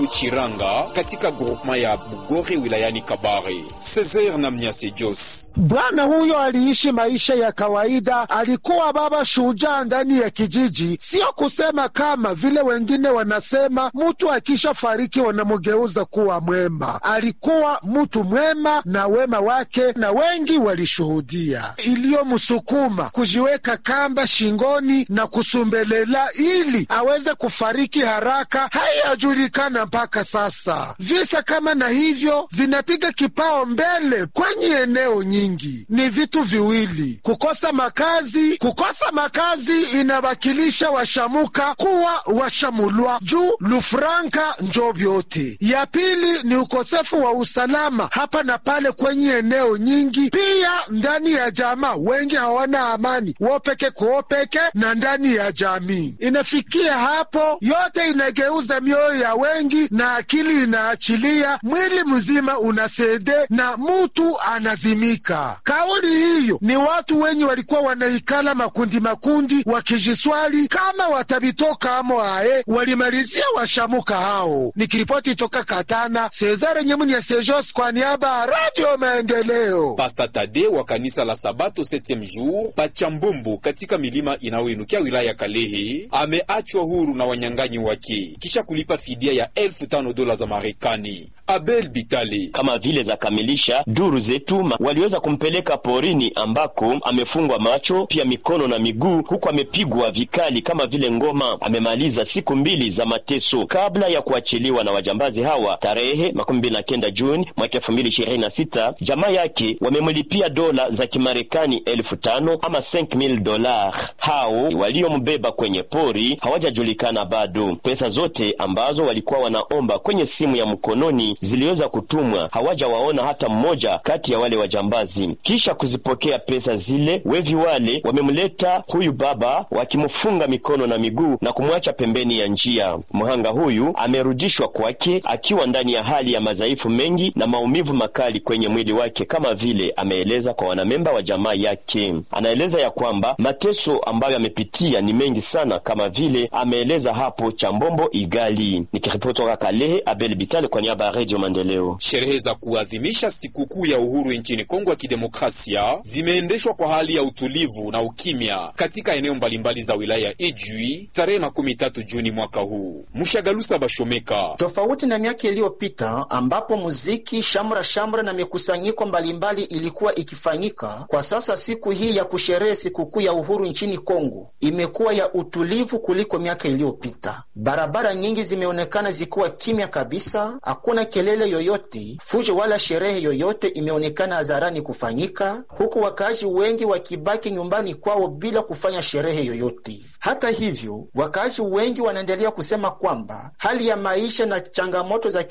Chiranga katika grupema ya Bugore wilayani Kabare. Cesar na Mnyase Jos. Bwana huyo aliishi maisha ya kawaida, alikuwa baba shujaa ndani ya kijiji. Sio kusema kama vile wengine wanasema mtu akisha fariki wanamugeuza kuwa mwema. Alikuwa mtu mwema na wema wake na wengi walishuhudia. Iliyomsukuma kujiweka kamba shingoni na kusumbelela ili aweze kufariki haraka haiyajulikana mpaka sasa. Visa kama na hivyo vinapiga kipao mbele kwenye eneo nyingi. Ni vitu viwili: kukosa makazi. Kukosa makazi inawakilisha washamuka kuwa washamulwa juu lufranka njo vyote. Ya pili ni ukosefu wa usalama hapa na pale kwenye eneo nyingi, pia ndani ya jamaa wengi hawana amani, wopeke kuopeke na ndani ya jamii. Inafikia hapo yote inageuza mioyo ya wengi na akili inaachilia, mwili mzima unasede na mutu anazimika. Kauli hiyo ni watu wenye walikuwa wanaikala makundi makundi, wakijiswali kama watabitoka amo aye, walimalizia washamuka hao. Nikiripoti toka Katana, Cesare Nyemuni ya Sejos kwa niaba ya Radio Maendeleo. Pasta Tade wa kanisa la Sabato 7e jour Pachambumbu katika milima inayoinukia wilaya ya Kalehe ameachwa huru na wanyang'anyi wake kisha kulipa fidia ya elfu tano dola za Marekani. Abel Bitale kama vile za kamilisha duru zetu waliweza kumpeleka porini ambako amefungwa macho pia mikono na miguu, huku amepigwa vikali kama vile ngoma. Amemaliza siku mbili za mateso kabla ya kuachiliwa na wajambazi hawa tarehe makumi mbili na kenda Juni mwaka elfu mbili ishirini na sita. Jamaa yake wamemlipia dola za Kimarekani elfu tano ama 5000 dola. Hao waliombeba kwenye pori hawajajulikana bado. Pesa zote ambazo walikuwa wanaomba kwenye simu ya mkononi ziliweza kutumwa, hawajawaona hata mmoja kati ya wale wajambazi. Kisha kuzipokea pesa zile, wevi wale wamemleta huyu baba wakimfunga mikono na miguu na kumwacha pembeni ya njia. Mhanga huyu amerudishwa kwake akiwa ndani ya hali ya madhaifu mengi na maumivu makali kwenye mwili wake, kama vile ameeleza kwa wanamemba wa jamaa yake. Anaeleza ya kwamba mateso ambayo amepitia ni mengi sana, kama vile ameeleza hapo Chambombo Igali. Nikiripoti toka Kalehe, Abel Bitale kwa niaba ya Radio Maendeleo. Sherehe za kuadhimisha sikukuu ya uhuru nchini Kongo ya Kidemokrasia zimeendeshwa kwa hali ya utulivu na ukimya katika eneo mbalimbali za wilaya ya Ijwi tarehe makumi tatu Juni mwaka huu. Mshagalusa Bashomeka. Tofauti na miaka iliyopita ambapo muziki, shamra shamra na mikusanyiko mbalimbali ilikuwa ikifanyika, kwa sasa siku hii ya kusherehe sikukuu ya uhuru nchini Kongo imekuwa ya utulivu kuliko miaka iliyopita. Barabara nyingi zimeonekana zikiwa kimya kabisa, hakuna kelele yoyote, fujo wala sherehe yoyote imeonekana hadharani kufanyika, huku wakaaji wengi wakibaki nyumbani kwao bila kufanya sherehe yoyote. Hata hivyo, wakaaji wengi wanaendelea kusema kwamba hali ya maisha na changamoto za